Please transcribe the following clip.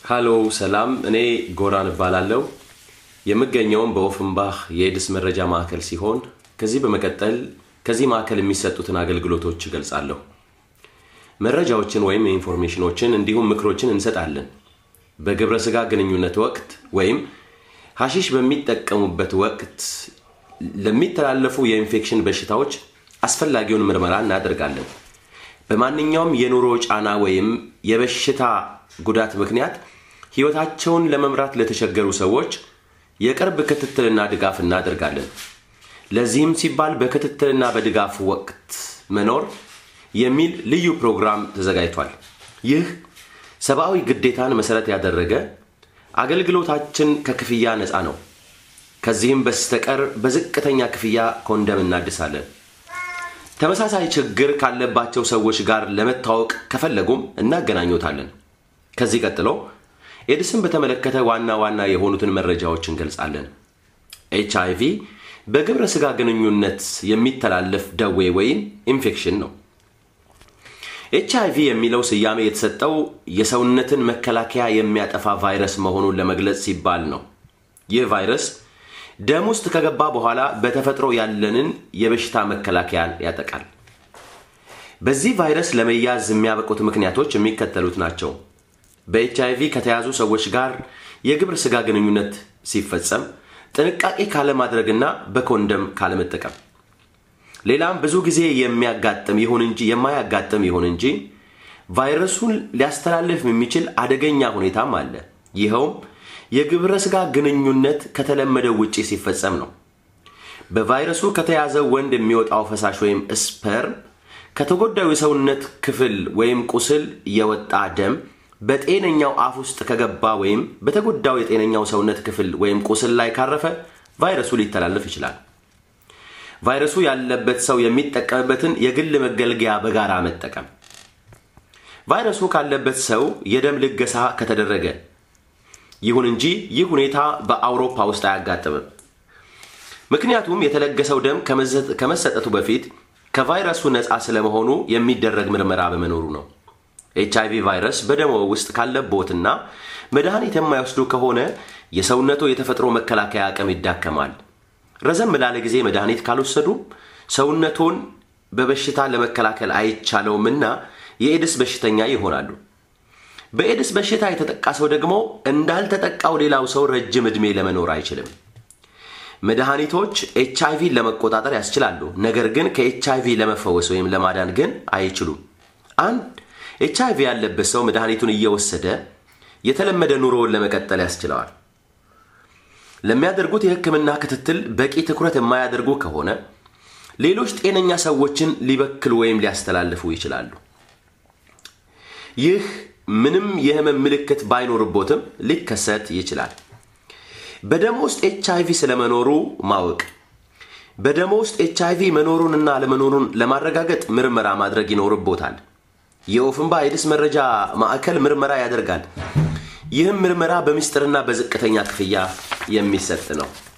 ሃሎ ሰላም፣ እኔ ጎራን እባላለሁ። የምገኘውም በኦፍንባህ የኤድስ መረጃ ማዕከል ሲሆን ከዚህ በመቀጠል ከዚህ ማዕከል የሚሰጡትን አገልግሎቶች እገልጻለሁ። መረጃዎችን ወይም ኢንፎርሜሽኖችን እንዲሁም ምክሮችን እንሰጣለን። በግብረ ሥጋ ግንኙነት ወቅት ወይም ሐሺሽ በሚጠቀሙበት ወቅት ለሚተላለፉ የኢንፌክሽን በሽታዎች አስፈላጊውን ምርመራ እናደርጋለን። በማንኛውም የኑሮ ጫና ወይም የበሽታ ጉዳት ምክንያት ሕይወታቸውን ለመምራት ለተቸገሩ ሰዎች የቅርብ ክትትልና ድጋፍ እናደርጋለን። ለዚህም ሲባል በክትትልና በድጋፍ ወቅት መኖር የሚል ልዩ ፕሮግራም ተዘጋጅቷል። ይህ ሰብአዊ ግዴታን መሠረት ያደረገ አገልግሎታችን ከክፍያ ነፃ ነው። ከዚህም በስተቀር በዝቅተኛ ክፍያ ኮንደም እናድሳለን። ተመሳሳይ ችግር ካለባቸው ሰዎች ጋር ለመታወቅ ከፈለጉም እናገናኙታለን። ከዚህ ቀጥሎ ኤድስን በተመለከተ ዋና ዋና የሆኑትን መረጃዎች እንገልጻለን። ኤች አይ ቪ በግብረ ሥጋ ግንኙነት የሚተላለፍ ደዌ ወይም ኢንፌክሽን ነው። ኤች አይ ቪ የሚለው ስያሜ የተሰጠው የሰውነትን መከላከያ የሚያጠፋ ቫይረስ መሆኑን ለመግለጽ ሲባል ነው። ይህ ቫይረስ ደም ውስጥ ከገባ በኋላ በተፈጥሮ ያለንን የበሽታ መከላከያን ያጠቃል። በዚህ ቫይረስ ለመያዝ የሚያበቁት ምክንያቶች የሚከተሉት ናቸው። በኤች አይ ቪ ከተያዙ ሰዎች ጋር የግብረ ሥጋ ግንኙነት ሲፈጸም ጥንቃቄ ካለማድረግና በኮንደም ካለመጠቀም። ሌላም ብዙ ጊዜ የሚያጋጥም ይሁን እንጂ የማያጋጥም ይሁን እንጂ ቫይረሱን ሊያስተላልፍ የሚችል አደገኛ ሁኔታም አለ። ይኸውም የግብረ ሥጋ ግንኙነት ከተለመደው ውጪ ሲፈጸም ነው። በቫይረሱ ከተያዘ ወንድ የሚወጣው ፈሳሽ ወይም ስፐርም ከተጎዳዩ የሰውነት ክፍል ወይም ቁስል የወጣ ደም በጤነኛው አፍ ውስጥ ከገባ ወይም በተጎዳው የጤነኛው ሰውነት ክፍል ወይም ቁስል ላይ ካረፈ ቫይረሱ ሊተላለፍ ይችላል። ቫይረሱ ያለበት ሰው የሚጠቀምበትን የግል መገልገያ በጋራ መጠቀም። ቫይረሱ ካለበት ሰው የደም ልገሳ ከተደረገ ይሁን እንጂ ይህ ሁኔታ በአውሮፓ ውስጥ አያጋጥምም። ምክንያቱም የተለገሰው ደም ከመሰጠቱ በፊት ከቫይረሱ ነፃ ስለመሆኑ የሚደረግ ምርመራ በመኖሩ ነው። ኤች አይ ቪ ቫይረስ በደሞ ውስጥ ካለቦትና መድኃኒት የማይወስዱ ከሆነ የሰውነቱ የተፈጥሮ መከላከያ አቅም ይዳከማል። ረዘም ላለ ጊዜ መድኃኒት ካልወሰዱ ሰውነቶን በበሽታ ለመከላከል አይቻለውምና የኤድስ በሽተኛ ይሆናሉ። በኤድስ በሽታ የተጠቃ ሰው ደግሞ እንዳልተጠቃው ሌላው ሰው ረጅም ዕድሜ ለመኖር አይችልም። መድኃኒቶች ኤች አይ ቪን ለመቆጣጠር ያስችላሉ፣ ነገር ግን ከኤች አይ ቪ ለመፈወስ ወይም ለማዳን ግን አይችሉም። አንድ ኤች አይ ቪ ያለበት ሰው መድኃኒቱን እየወሰደ የተለመደ ኑሮውን ለመቀጠል ያስችለዋል። ለሚያደርጉት የሕክምና ክትትል በቂ ትኩረት የማያደርጉ ከሆነ ሌሎች ጤነኛ ሰዎችን ሊበክሉ ወይም ሊያስተላልፉ ይችላሉ። ይህ ምንም የህመም ምልክት ባይኖርቦትም ሊከሰት ይችላል። በደም ውስጥ ኤች አይ ቪ ስለመኖሩ ማወቅ በደም ውስጥ ኤች አይ ቪ መኖሩንና አለመኖሩን ለማረጋገጥ ምርመራ ማድረግ ይኖርቦታል። የኦፍንባ ኤድስ መረጃ ማዕከል ምርመራ ያደርጋል። ይህም ምርመራ በምስጢርና በዝቅተኛ ክፍያ የሚሰጥ ነው።